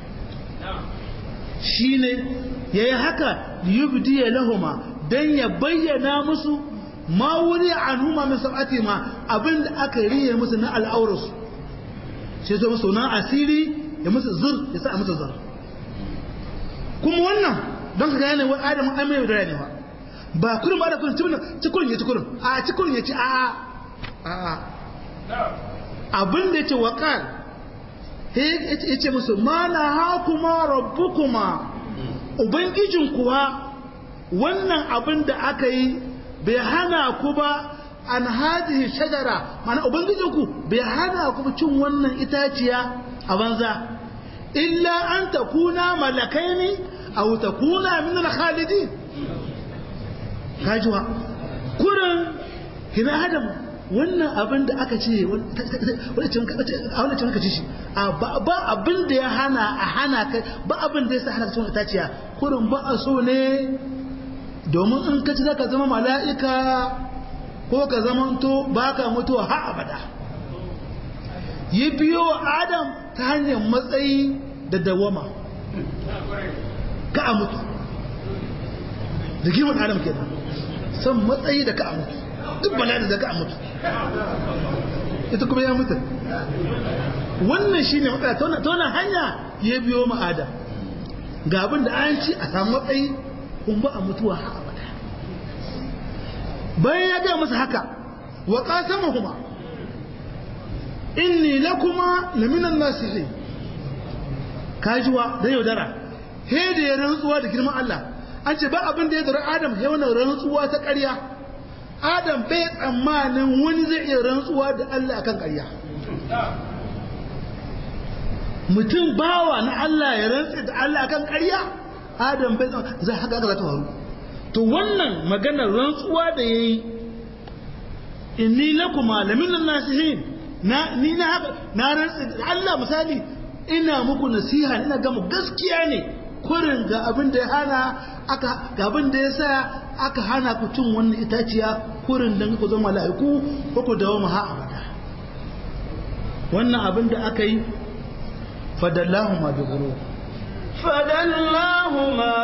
shine yayi haka yubdi lahuma dan ya bayyana musu ma wuri anhuma min sab'ati ma abinda aka riye musu na al'aurus sai zo musu na asiri ya musu zur ya sa musu zur kuma wannan don ka gane wa Adam an mai da ne ba kurin ba da kurin cikin ya ci kurin a cikin ya ci a a abin da ya ce waƙal ya ce musu mana hakuma rabbukuma ubangijin kuwa wannan abin da aka yi bai hana ku ba an hadihi shajara mana ubangijin ku bai hana ku cin wannan itaciya a banza illa an takuna malakai ne a takuna min al-khalidin kajuwa kurin kina adam wannan abin da aka ce a wani cin ka ci shi ba abin da ya hana a hana kai ba abin da ya sa hana ka cin itaciya kurin ba a so ne domin in ka ci za ka zama mala'ika ko ka zama to ba ka mutuwa ha abada yi biyo wa adam ta hanyar matsayi da dawama ka a mutu da girman adam kenan san matsayi da ka a mutu duk bala'i da ka a mutu ita kuma ya mutu wannan shi ne matsala ta wannan hanya ya biyo ma'ada ga abin da an ci a samu matsayi kun ba a mutuwa ha abada bayan ya ga masa haka wa qasamahuma inni lakuma laminan nasihin kajuwa da yaudara he da ya rantsuwa da girman Allah an ce ba abin da ya dara Adam ya wannan rantsuwa ta ƙarya Adam bai tsammanin wani zai iya rantsuwa da Allah akan ƙarya mutum bawa na Allah ya rantsa da Allah akan ƙarya Adam bai tsammanin zai haka za ta faru to wannan maganar rantsuwa da yayi inni lakuma laminan nasihin na ni na haka na rantsa da Allah misali ina muku nasiha ina ga mu gaskiya ne kurin ga abin da ya hana aka ga abin da ya sa aka hana ku cin wannan itaciya kurin dan ku zama mala'iku ko ku dawo ha abada wannan abin da aka yi fadallahu ma bi ghurur فدلاهما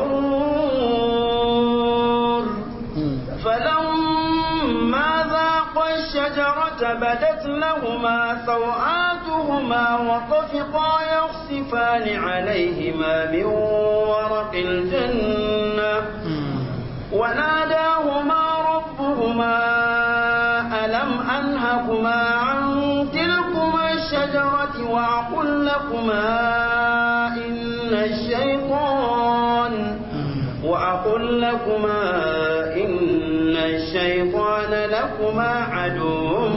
بغرور فلما ذاقا الشجرة بدت لهما سوآتهما وطفقا يخصفان عليهما من ورق الجنة وناداهما ربهما ألم أنهكما عن تلكما الشجرة وأقل لكما إن الشيطان وأقل لكما إن الشيطان لكما عدو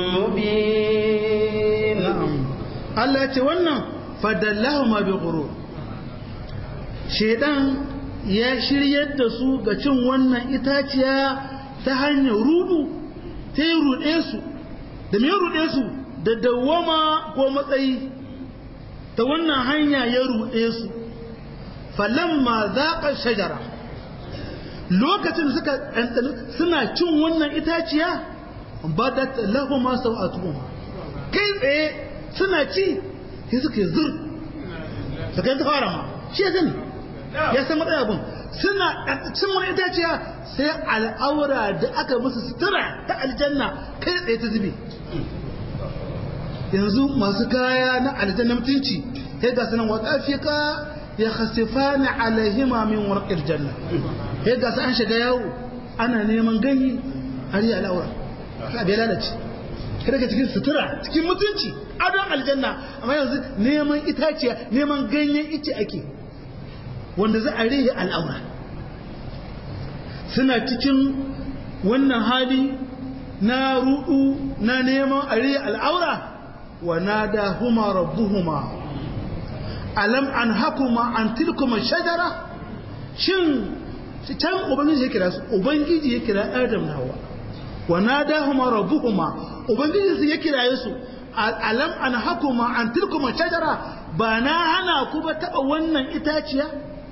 مبين na'am Allah ya ce wannan fadallahu ma bi ghurur shedan ya shiryar da su ga cin wannan itaciya ta hanyar rudu ta yi ruɗe su da me ruɗe su da dawwama ko matsayi ta wannan hanya ya ruɗe su falamma zaqa shajara lokacin da suka ɗanɗana suna cin wannan itaciya badat lahuma sau'atuhuma kai tsaye suna ci sai suka yi zur suka yi ta fara ma shi ya sani ya san matsayi abin suna cin wani itaciya sai al'aura da aka musu sutura ta aljanna kai tsaye ta zube yanzu masu kaya na aljanna mutunci sai ga sanan watsafika ya khasifani alaihima min warqil janna sai ga an shiga yawo ana neman gani har yi al'aura ka bai lalace kada ka cikin sutura cikin mutunci adon aljanna amma yanzu neman itaciya neman ganyen ice ake wanda za a rihe al'aura suna cikin wannan hali na rudu na neman a rihe al'aura wa nada huma rabbuhuma alam an hakuma an tilkuma shajara shin can ubangiji ya kira su ubangiji ya kira adam na hawa wa nadahuma rabbuhuma ubangiji su ya kiraye su alam an hakuma an tilkuma shajara ba na hana ku ba taba wannan itaciya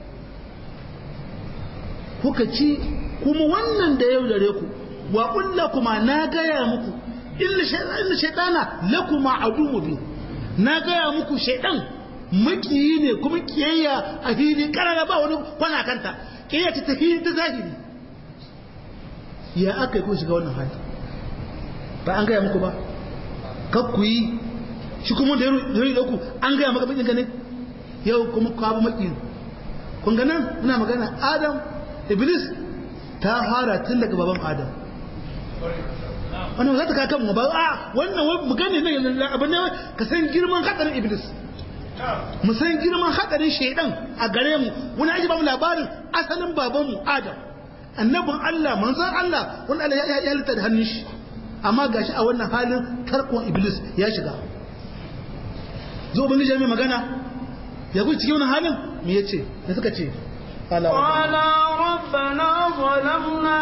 kuka ci kuma wannan da yau dare ku wa kulla kuma na gaya muku inna shaitana lakuma adu bi na gaya muku shaitan makiyi ne kuma kiyayya a fili karara ba wani kwana kanta kiyayya ta tafi ta zahiri ya aka yi ko shiga wannan hali ba an gaya muku ba kak ku yi shi kuma da yaro da ku an gaya maka bakin ne yau kuma ku abu makiyin kun ga nan muna magana adam iblis ta fara tun daga baban adam wannan za ta kaka mu ba a wannan wai mu gane ne abin ne ka san girman hadarin iblis mu san girman hadarin shaidan a gare mu wani aji ba mu labarin asalin babanmu adam annabin Allah manzon Allah wanda Allah ya halitta da hannun shi amma gashi a wannan halin tarkon iblis ya shiga zo bin jami magana ya guji cikin wannan halin me yace da suka ce قال ربنا ظلمنا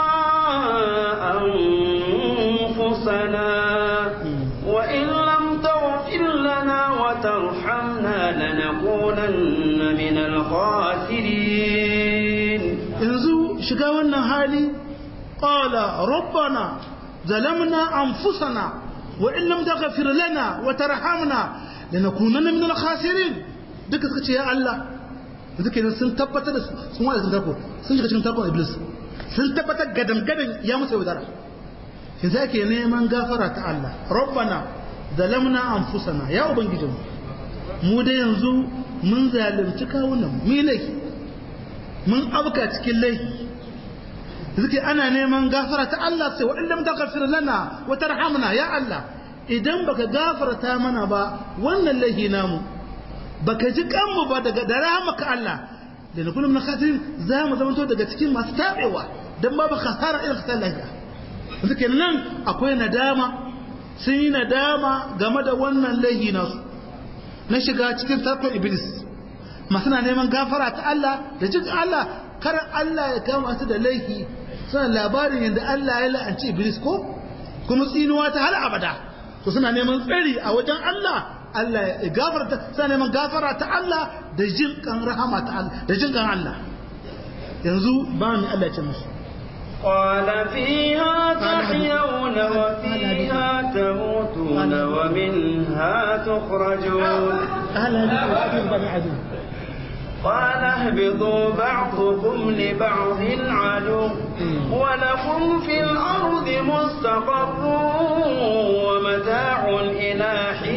أنفسنا وإن لم تغفر لنا وترحمنا لنكونن من الخاسرين yanzu shiga wannan hali qala rabbana zalamna anfusana wa in lam taghfir lana wa tarhamna lanakunanna min al-khasirin duka suka ce ya Allah duka ne sun tabbatar da sun wada sun tarko sun shiga cikin tarkon iblis sun tabbatar gadan gadan ya musu yaudara shi sai ke neman gafara ta Allah rabbana zalamna anfusana ya ubangijinmu mu da yanzu mun zalunci kawunan mu laifi mun abka cikin laifi suke ana neman gafara ta Allah sai wa illam taghfir lana wa tarhamna ya Allah idan baka gafarta mana ba wannan lahi namu baka ji kanmu ba daga da rahmaka Allah da na kullum na khatirin za mu zama daga cikin masu tabewa dan babu khasara irin khasara lahiya suke nan akwai nadama sun yi nadama game da wannan lahi nasu na shiga cikin tarkon iblis masu na neman gafara ta Allah da jin Allah kar Allah ya kama su da laifi suna labarin yadda Allah ya la'anci iblis ko kuma tsinuwa ta har abada to suna neman tsari a wajen Allah Allah ya gafarta suna neman gafara ta Allah da jin kan rahama ta Allah da jin kan Allah yanzu ba mu Allah ya ce musu قال فيها تحيون وفيها تموتون ومنها تخرجون قال اهبطوا بعضكم لبعض عدو ولكم في الأرض مستقر ومتاع إلى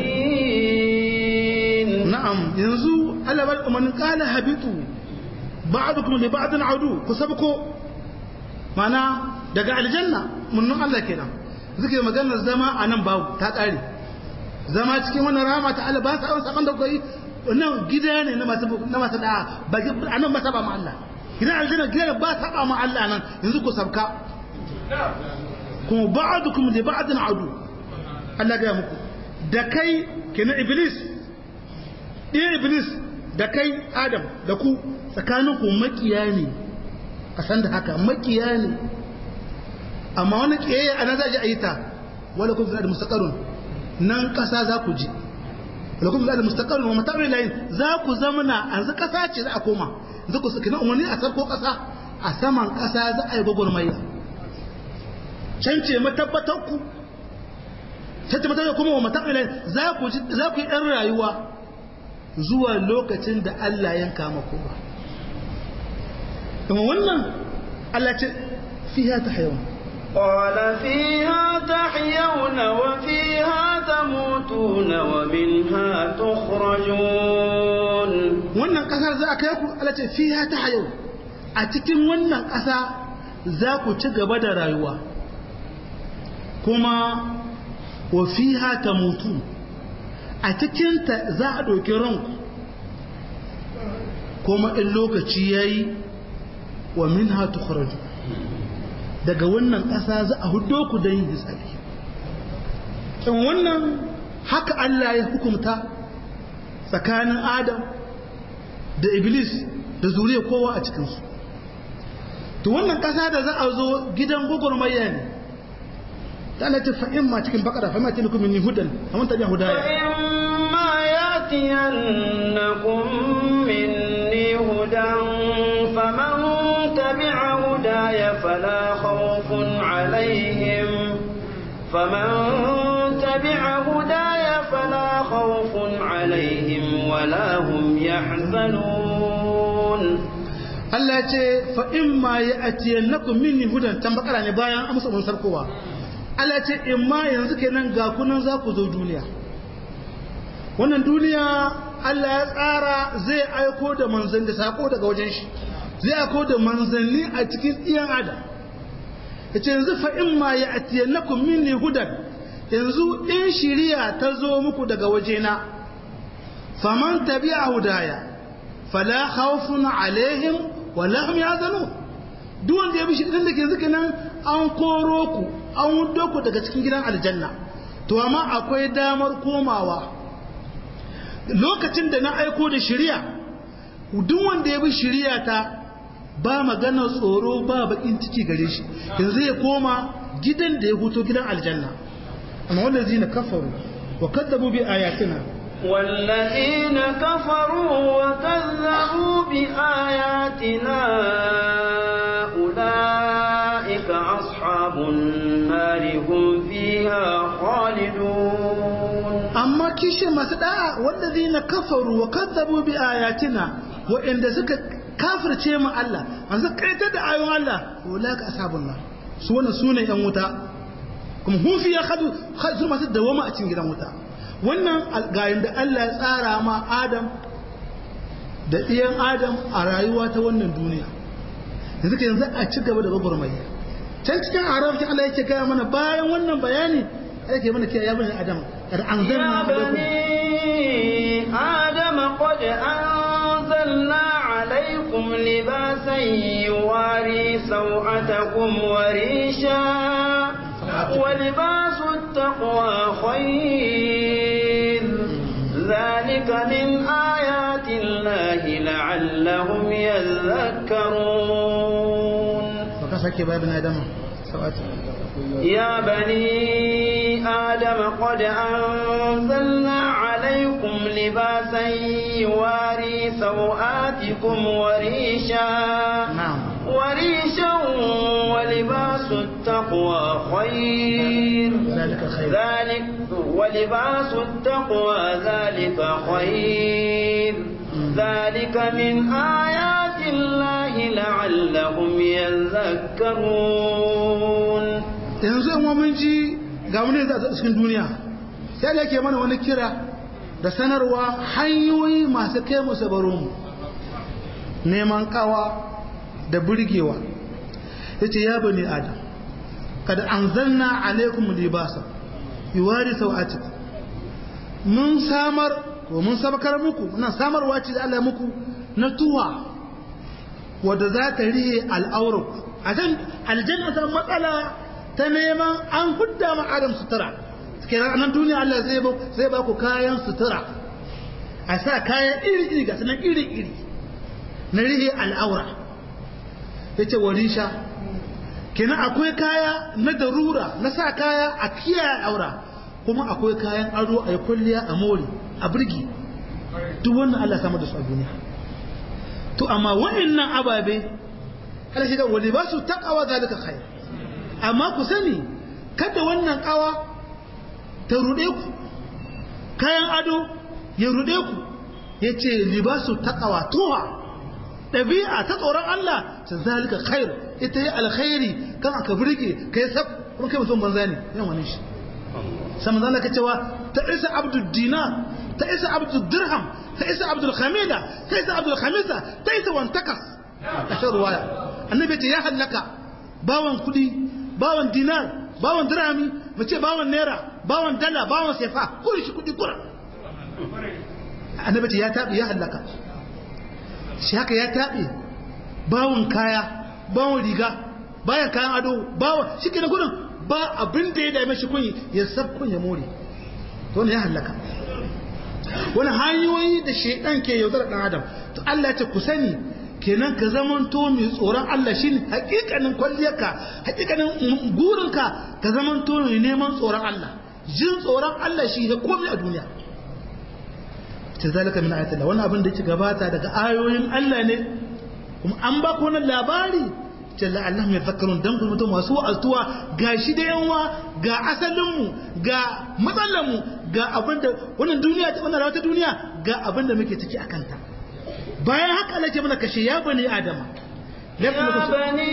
حين نعم ينزو ألا بل من قال هبطوا بعضكم لبعض عدو كسبكو mana daga aljanna munnan Allah kenan suke maganar zama a nan babu ta ƙare zama cikin wannan rama ta Allah ba sa yawan saban da kai wannan gida ne na masu na masu da ba a nan ba saba ma Allah gidan aljanna gida ba saba ma Allah nan yanzu ku sabka kuma ba'dukum li ba'din adu Allah ga muku da kai kenan iblis ɗaya iblis da kai adam da ku tsakaninku makiya ne a san da haka makiya ne amma wani kiyaye ana za a yi ta wala kun fi da mustaqarrun nan kasa za ku ji wala kun fi da mustaqarrun wa mata'ir layin za ku zamana yanzu kasa ce za a koma yanzu ku saki na umarni a sarko kasa a saman kasa za a yi gwagwarmaya can ce matabbatar ku can ce matabbatar kuma wa mata'ir layin za ku ji za ku yi ɗan rayuwa zuwa lokacin da Allah yanka mako ba kuma wannan Allah ce fiha tahyawan قال فيها تحيون وفيها تموتون ومنها تخرجون wannan kasar za a kai ku Allah ce fiha tahyawan a cikin wannan kasa za ku ci gaba da rayuwa kuma wa fiha tamutu a cikin ta za a ɗauki ranku kuma in lokaci yayi wa minha tukhraju daga wannan ƙasa za a hudo ku da yin hisabi in wannan haka Allah ya hukumta tsakanin Adam da Iblis da zuriya kowa a cikinsu to wannan ƙasa da za a zo gidan gugurmayya ne ta Allah ta fa'in ma cikin bakara fa'in ma ta nukumin ni hudan a wanta biya hudaya فإما يأتينكم مني هدى فمن تبع هداي فلا خوف عليهم فمن تبع هداي فلا خوف عليهم ولا هم يحزنون Allah ce fa in ma ya atiyan nakum minni hudan tan bakara ne bayan amsa mun sarkowa Allah ce in ma yanzu kenan ga kunan za ku zo duniya wannan duniya Allah ya tsara zai aiko da manzanni da sako daga wajen shi zai aiko da manzanni a cikin iyan adam yace yanzu fa in ma ya atiyan nakum minni hudan yanzu in shiriya ta zo muku daga wajena faman tabi'a hudaya fala khawfun alaihim wala hum yazanun duk wanda ya bi shirin da ke zuke nan an koro ku an wudo ku daga cikin gidan aljanna to amma akwai damar komawa lokacin da na aiko da shari'a duk wanda ya bi shari'a ta ba magana tsoro ba bakin ciki gare shi yanzu ya koma gidan da ya huto gidan aljanna amma wanda zai na kafaru wa kaddabu bi ayatina والذين كفروا وكذبوا بآياتنا أولئك أصحاب النار هم فيها خالدون amma kishe masu da'a wallazina kafaru wa kadzabu bi ayatina wa inda suka kafirce mu Allah an suka kaitar da ayoyin Allah ulaka ashabun nar su wannan sune yan wuta kuma hum fiya khadu khadu masu dawama a cikin gidan wuta wannan algayin da Allah ya tsara ma Adam da ɗiyan Adam a rayuwa ta wannan duniya yanzu ka yanzu a ci gaba da gwagwarmaya can cikin arabci Allah yake gaya mana bayan wannan bayani yake mana kiyaye bani adam kad anzalna alaikum adam qad anzalna alaikum libasan yuwari sawatakum wa risha wa libasu taqwa khayr ذلك من آيات الله لعلهم يذكرون فكسك يا ابن آدم سواتي يا بني آدم قد أنزلنا عليكم لباسا يواري سوآتكم وريشا نعم وريشا ولباس التقوى خير ذلك خير ذلك ولباس التقوى ذلك خير ذلك من آيات الله لعلهم يذكرون yanzu yan mun ji ga wani da cikin duniya sai da yake mana wani kira da sanarwa hanyoyi masu kai mu sabaro mu neman kawa da burgewa yace ya bani adam kad anzalna alaikum libasa yuwari sawatikum mun samar ko mun sabakar muku muna samarwa ce da Allah muku na tuwa wadda za ta rihe al'auraku a can aljanna ta matsala ta neman an hudda ma adam sutura kenan anan duniya Allah zai ba zai ba ku kayan sutura a sa kayan iri iri ga sanan iri iri na rihe al'aura yace warisha kenan akwai kaya na darura na sa kaya a kiyaye al'aura kuma akwai kayan ado a yi kulliya a mori a birgi duk wannan Allah sama da su a duniya to amma wa'annan ababe Allah shiga wani ba su taqawa zalika khair amma ku sani kada wannan kawa ta rude ku kayan ado ya rude ku yace libasu taqawa tuha dabi'a ta tsoron Allah ta zalika khair ita yi alkhairi kan aka burge kai sab kuma kai mutum banza ne yan wani shi sai manzo Allah cewa ta isa abdul dinar ta isa abdul dirham ta isa abdul khamida ta isa abdul khamisa ta isa wantakas a shan ruwaya annabi ce ya hallaka bawan kudi bawan dinar bawan dirhami mace bawan naira bawan dala bawan sefa kuri shi kudi kura annabi ce ya tabi ya hallaka shi haka ya tabi bawan kaya bawan riga bayan kayan ado bawan shi ke na gudun ba abin da ya dame shi kun ya sab kun ya more to ne ya halaka wani hanyoyi da shaidan ke yaudar dan adam to Allah ya ce ku sani kenan ka zaman to mai tsoron Allah shine hakikanin kwalliyarka hakikanin gurinka ka zaman to mai neman tsoron Allah jin tsoron Allah shi ya komai a duniya ta zalika min ayatillah wannan abin da yake gabata daga ayoyin Allah ne kuma an ba ku wannan labari jalla Allah mai zakarun dan kuma mutum masu wa'azuwa ga shi da yanwa ga asalinmu ga matsalanmu ga abinda wannan duniya ta wannan rawata duniya ga abinda muke ciki a kanta bayan haka Allah ce mana kashe ya bani adama يا بني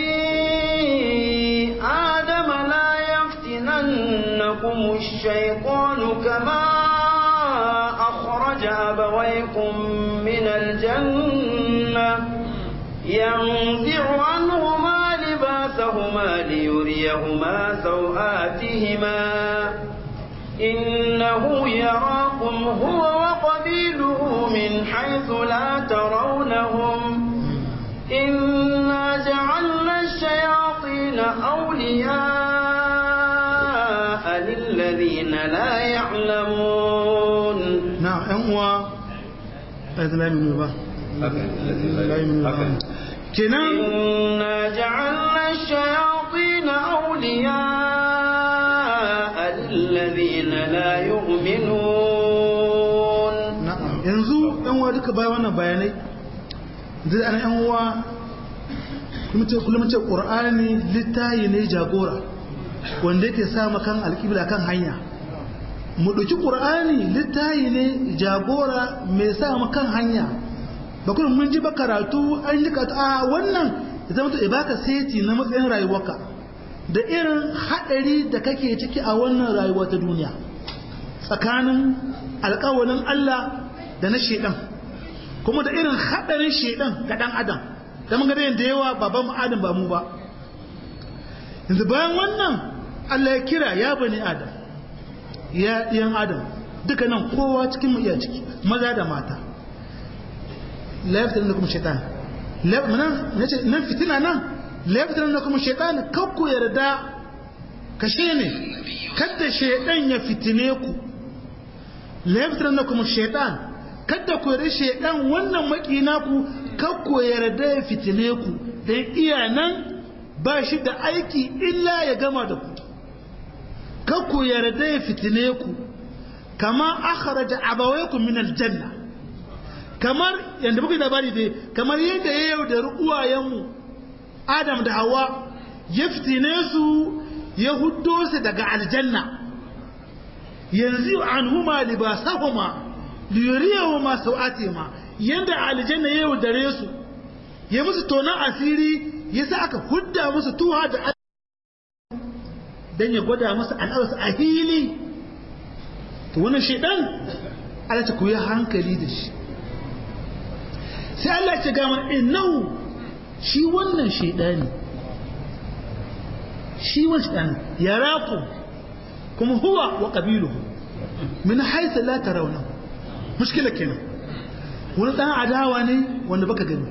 آدم لا يفتننكم الشيطان كما أخرج أبويكم من الجنة ينزع عنهما لباسهما ليريهما سوآتهما إنه يراكم هو وقبيله من حيث لا ترونهم إنا جعلنا الشياطين أولياء للذين لا يعلمون نعم أنوا أذن لا يؤمنون با لا يؤمنون با كنان إنا جعلنا الشياطين أولياء للذين لا يؤمنون na'am yanzu yan uwa duka bayan wannan bayanai zai ana yan uwa kullum ce qur'ani littayi ne jagora wanda yake sa kan alƙibla kan hanya mu ɗauki ƙur'ani littayi ne jagora mai sa kan hanya ba kuma mun ji ba karatu an ji karatu a wannan ya zama to ibaka seti na matsayin rayuwarka da irin haɗari da kake ciki a wannan rayuwa ta duniya tsakanin alƙawalin Allah da na shedan kuma da irin haɗarin shedan ga ɗan adam da mun ga da yawa baban mu adam ba mu ba yanzu bayan wannan Allah ya kira ya bani adam ya ɗiyan adam duka nan kowa cikin mu iya ciki maza da mata la yaftar da kuma shaitan nan fitina nan la yaftar da kuma shaitan kakku yarda kashe ne kadda shaitan ya fitine ku la yaftar da kuma shaitan kadda ku yarda shaitan wannan makina ku kakku yarda ya fitine ku dan iya nan ba shi da aiki illa ya gama da ku kakku yarda ya fitine ku kama akhraja abawaykum min aljanna kamar yanda muke labari dai kamar yadda ya yaudari uwayenmu Adam da Hawa ya fitine su ya huddo su daga aljanna yanzu anhuma libasahuma liyuriyahuma sawatihima yanda aljanna ya yaudare su ya musu tonan asiri yasa aka hudda musu tuha da dan ya gwada musu al'aurarsu a hili to wannan shaidan Allah ta koyi hankali da shi sai Allah ya ga mana innahu shi wannan shaidani shi wannan shaidan yaraku kuma huwa wa qabiluhu min haythu la tarawna mushkila kenan wani dan adawa ne wanda baka gani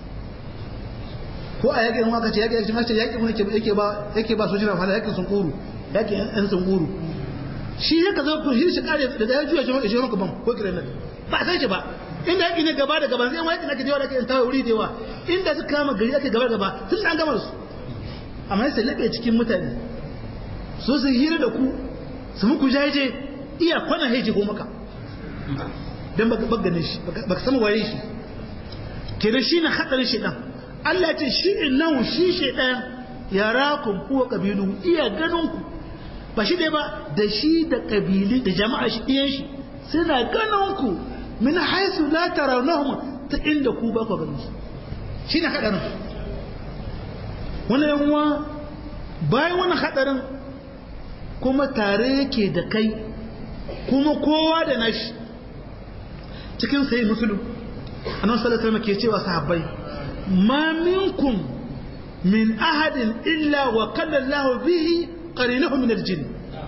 ko a yakin waka ce yakin yakin mace yakin wani yake ba yake ba sojina fara yakin sun kuru yakin yan sun kuru shi ya ka zo ko shi shi kare daga ya juya shi maka ban ko kiran ba sai shi ba inda yaki ne gaba da gaba sai ma yakin ake jewa da kai tawo wuri da yawa inda suka kama gari ake gaba gaba sun an gama su amma sai labe cikin mutane so su hira da ku su muku jaje iya kwana heje ko maka dan baka bagane shi baka sama waye shi kenan shi na hadarin shi dan Allah ce shi innahu shi shaidan yarakum huwa qabilu iya ganin ku ba shi dai ba da shi da kabili da jama'a shi ɗiyan shi suna ganin ku min haisu la tarawnahum ta inda ku ba ku ganin su shine hadarin wannan yanwa bayan wannan hadarin kuma tare yake da kai kuma kowa da nashi cikin sai musulun annabi sallallahu alaihi wasallam ke cewa sahabbai ما منكم من أحد إلا وقال الله به قرينه من الجن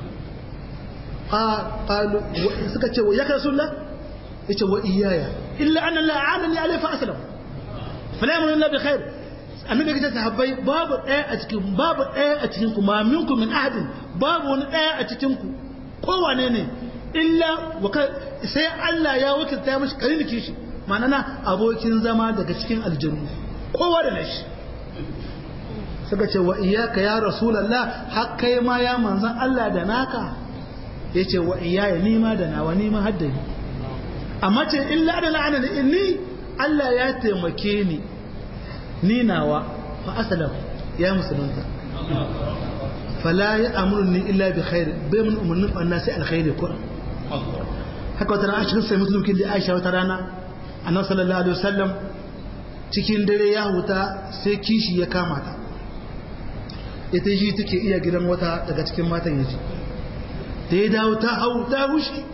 قالوا سكت وياك رسول الله يقول وإيايا إلا أن الله أعانني عليه فأسلم فلا يأمر الله بخير annabi ya ta habbai babu ɗaya a cikin babu ɗaya a cikin ku ma minkum min ahadin babu wani ɗaya a cikin ku kowane ne illa sai Allah ya wakilta mashi karin kishi ma'ana abokin zama daga cikin aljannu kowa da nashi suka ce wa iyaka ya rasulallah har kai ma ya manzan Allah da naka ya ce wa iyaya nima da nawa nima haddani amma ce illa da la'ana da inni Allah ya taimake ni ni nawa fa asalam ya musulunta fala ya amurni illa bi khair bai mun umarnin fanna sai alkhairi kuran haka wata rana a cikin sai musulunkin da Aisha wata rana annabi sallallahu alaihi wasallam cikin dare ya huta sai kishi ya kama ta ita shi take iya gidan wata daga cikin matan yaji da ya dawo ta hau ta hushi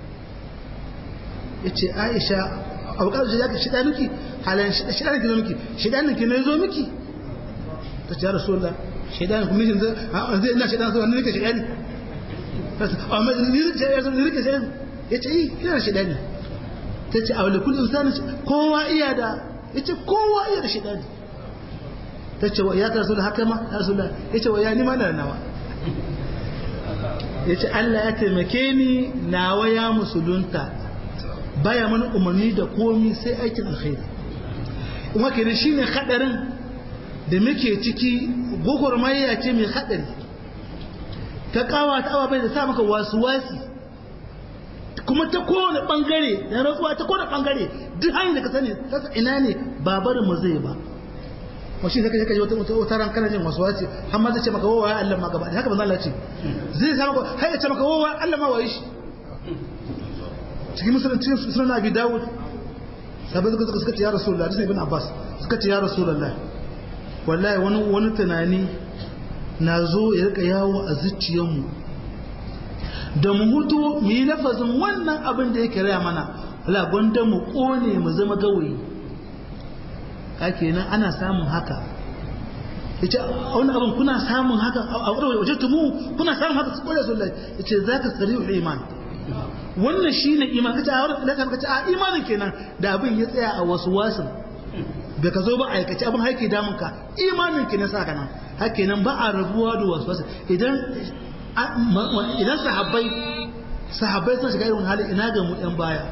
ya ce aisha a bukatar shi zaka shida miki halayen shida nake zo miki shida nake na zo miki ta ce ya rasu Allah shida ne kuma zai ina shida zuwa ni nake shida ne amma ni nake shida ne ya ce yi ina shida ne ta ce a wale kullum sani kowa iya da ya ce kowa iya da shida ne ta ce wa ya ta rasu da haka ma ya rasu da ya ce wa ya nima da nawa ya ce Allah ya taimake ni nawa ya musulunta baya mana umarni da komi sai aikin alkhairi kuma kenan shine hadarin da muke ciki gwagwarmaya ce mai hadari ta kawa ta awa bai da sa maka wasu wasi kuma ta kowane bangare da rantsuwa ta kowane bangare duk hanyar da ka sani ta ina ne ba barin mu zai ba washi zaka je ka wata wata ran kana jin waswasi har ma zai ce maka wawa Allah ma gaba haka manzo Allah ce zai sa maka har ya ce maka wawa Allah ma wayi shi cikin musulunci sunan Abi Dawud sabai suka suka ce ya Rasulullah sai ibn Abbas suka ce ya Rasulullah wallahi wani wani tunani na zo ya rika yawo a zuciyarmu da mu mutu mu yi lafazin wannan abin da yake raya mana wala gwanda mu kone mu zama gawayi haka nan ana samun haka yace a wani abin kuna samun haka a wurin wajen tumu kuna samun haka su kore sunnah yace zaka sarihul iman wannan shine iman kace a wurin da kace a imanin kenan da abin ya tsaya a wasu wasin da ka zo ba a aikace abin haike damun ka imanin kenan sa kana haka nan ba a rabuwa da wasu wasu idan idan sahabbai sahabbai sun shiga irin hali ina ga mu yan baya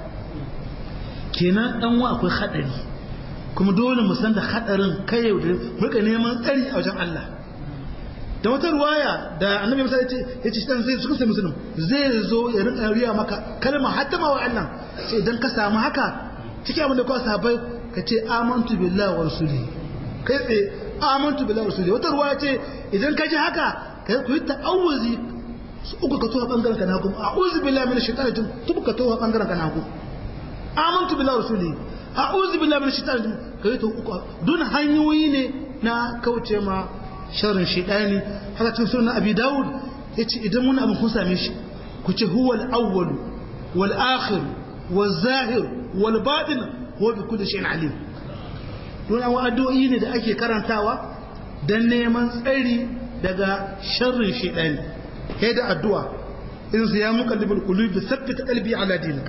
kenan dan wa akwai hadari kuma dole mu san da hadarin kai yau da muka neman tsari a wajen Allah da wata ruwaya da annabi musa yace yace dan zai suka sai musulun zai zo ya rinka riya maka kalma hatta ma wa Allah sai idan ka samu haka cikin abin da ka sahabbai ka ce amantu billahi wa rasulihi kai tsaye amantu billahi wa rasulihi wata ruwaya ce idan ka ji haka kai ku yi ta'awuzi su uku ka towa bangaren ka nagu a'udhu billahi minash shaitani rajim tubu ka towa bangaren ka nagu amantu billahi wa rasulihi a'udhu billahi minash shaitani rajim kai to uku dun hanyoyi ne na kauce ma sharrin shaitani haka cikin sunan abi daud yace idan mun abin kun same shi ku ce huwa al-awwal wal akhir wal zahir wal batin huwa bi kulli shay'in alim don an addu'o'i ne da ake karantawa dan neman tsari daga sharrin shaitani kai da addu'a in su ya muqallibul qulubi thabbit qalbi ala dinik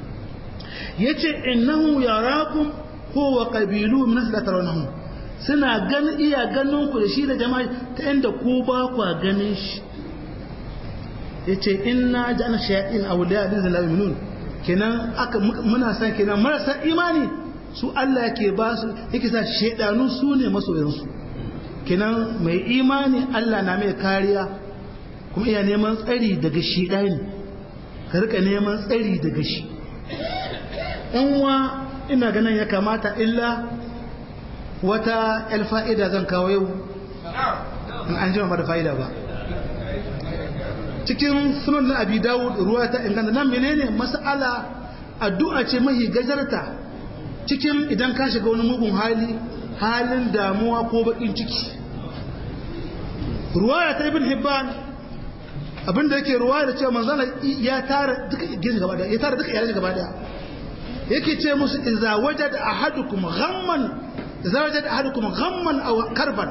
yace innahu yarakum huwa qabilu min asla tarawnahum suna ganin iya ganin ku da shi da jama'a ta inda ku ba ku ganin shi yace inna ja'alna shayatin awliya lil zalimin kenan aka muna san kenan marasa imani su Allah yake ba su yake sa shedanu su ne masoyansu kenan mai imani Allah na mai kariya kuma iya neman tsari daga shi ɗani ka rika neman tsari daga shi wa ina ganin ya kamata illa wata fa'ida zan kawo yau in an jima da fa'ida ba cikin sunan na abi dawud ruwa ta inganta nan menene mas'ala addu'a ce mahi gajarta cikin idan ka shiga wani mugun hali halin damuwa ko bakin ciki ruwaya ta ibn hibban abinda yake ruwa da cewa manzana ya tara duka gidan gaba daya ya tara duka iyalan gaba daya yake ce musu idza wajada ahadukum ghamman idza wajada ahadukum ghamman aw karban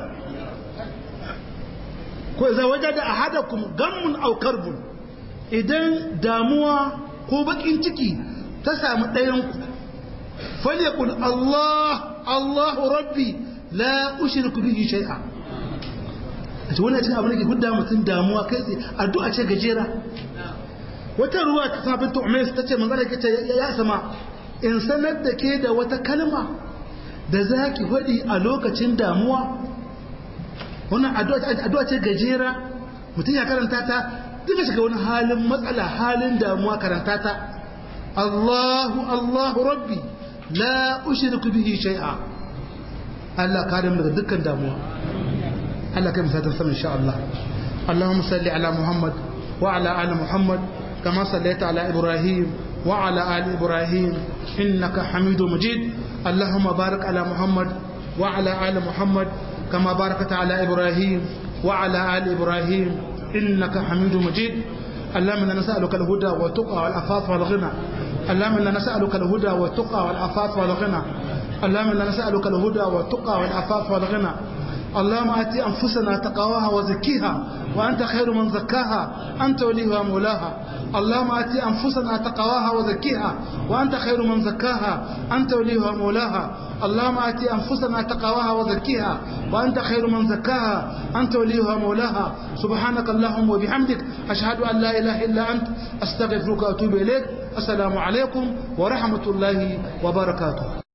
ko idza wajada ahadukum ghamman aw karbun idan damuwa ko bakin ciki ta samu ɗayan ku falyakul Allah Allahu rabbi la ushriku bihi shay'a ta wani cikin abin da ke hudda mutum damuwa kai tsaye addu'a ce gajera wata ruwa ta sabin tu'mais ta ce manzana ke ce ya sama in sanar da ke da wata kalma da za ki faɗi a lokacin damuwa wannan addu'a ce gajera mutum ya karanta ta duka shiga wani halin matsala halin damuwa karanta ta Allahu Allahu Rabbi la ushriku bihi shay'a Allah kare mu daga dukkan damuwa Allah kai misalin sama insha Allah Allahumma salli ala Muhammad wa ala ali Muhammad kama sallaita ala Ibrahim wa ala ali Ibrahim innaka Hamidum Majid Allahumma barik ala Muhammad wa ala ali Muhammad kama barakta ala Ibrahim wa ala ali Ibrahim innaka Hamidum Majid اللهم انا نسالك الهدى والتقى والعفاف والغنى اللهم انا نسالك الهدى والتقى والعفاف والغنى اللهم انا نسالك الهدى والتقى والعفاف والغنى اللهم آت أنفسنا تقواها وزكيها وأنت خير من زكاها أنت وليها ومولاها اللهم آت أنفسنا تقواها وزكيها وأنت خير من زكاها أنت وليها ومولاها اللهم آت أنفسنا تقواها وزكيها وأنت خير من زكاها أنت وليها ومولاها سبحانك اللهم وبحمدك أشهد أن لا إله إلا أنت أستغفرك وأتوب إليك السلام عليكم ورحمة الله وبركاته